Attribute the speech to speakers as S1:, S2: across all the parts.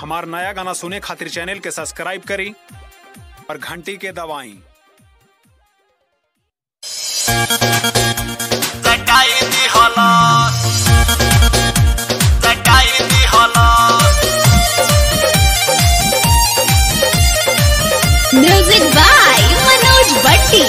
S1: हमार नया गाना सुने खातिर चैनल के सब्सक्राइब करी और घंटी के दबाई
S2: Zakai di holos Zakai di holos
S3: Music by Manoj Bhatti.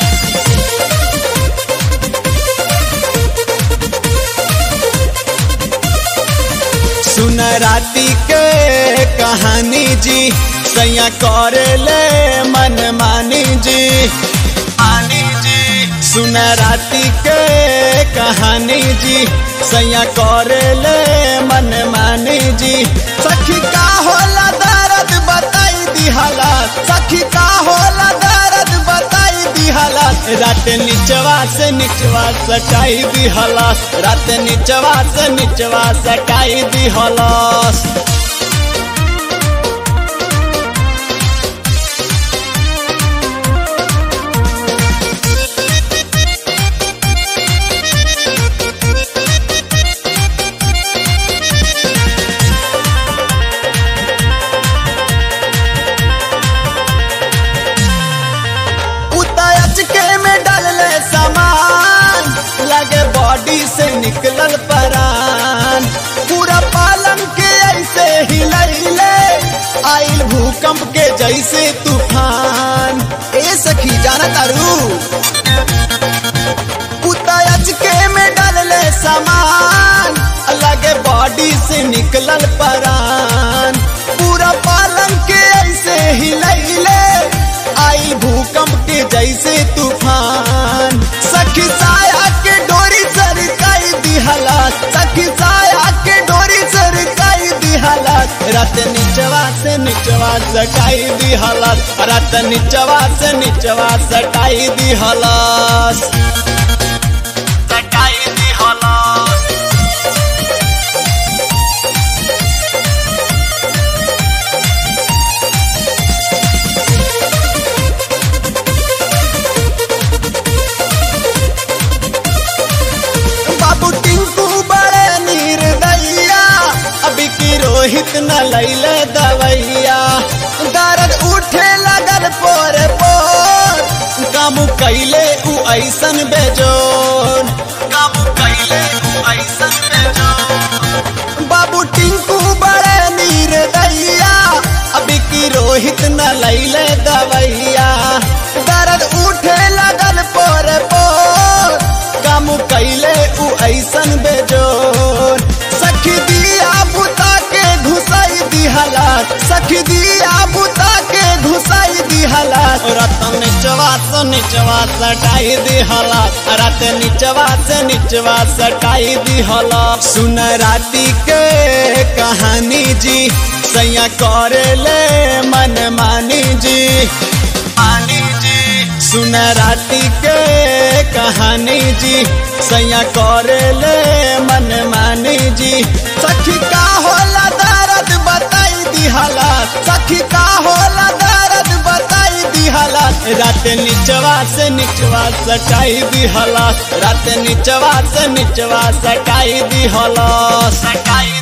S4: सुन राती के कहानी जी सैया करे ले मन मानी जी
S2: Ani ji
S4: सुन राती के कहानी जी सैया करे ले मन मानी जी सखी का होला दर्द बताई दिहला सखी का होला दर्द बताई दिहला रात निचवा से निचवा सटाई दिहला रात निचवा से निचवा सटाई दिहला उतायच के में डालले सामान लगे बॉडी से निकलल परान पूरा पालंग के ऐसे हिलैले आइल भूकंप के जैसे तूफान ए सखी जाना तारू उतायच के में डालले सामान लगे बॉडी से निकलल परान पूरा पालंग के ऐसे हिलैले आई भूकंप के जैसे तूफान सखी साया के डोरी सरकाई दिहला सखी साया के डोरी सरकाई दिहला रात निचवा से निचवा सटाई दिहला रात निचवा से निचवा सटाई दिहला
S2: Zakai di holos
S4: बाबू टिंकू बड़े निर्दया अभी की रोहित न लैले दवैया दर्द उठे लगल पोरे पोर कामू कैले उ ऐसन बेजोर
S2: Kamu kaile aisan bejo
S4: बाबू टिंकू बड़े निर्दया अभी की रोहित न लैले दवैया दर्द उठे लगल पोरे पोर कामू कैले उ ऐसन बेजोर सखी दिया बुता के घुसाई दिहला सखी दिया बुता के घुसाई दिहला रतन निचवा से निचवा सटाई दिहला रत निचवा से निचवा सटाई दिहला सुन राती के कहानी जी सैया करे ले मन मानी जी
S2: Ani ji
S4: सुन राती के कहानी जी सैया करे ले मन मानी जी सखी का होला दर्द बताई दिहला सखी का होला दर्द बताई दिहला रात निचवा से निचवा सटाई दिहला रात निचवा से निचवा सटाई दिहला
S2: Zakai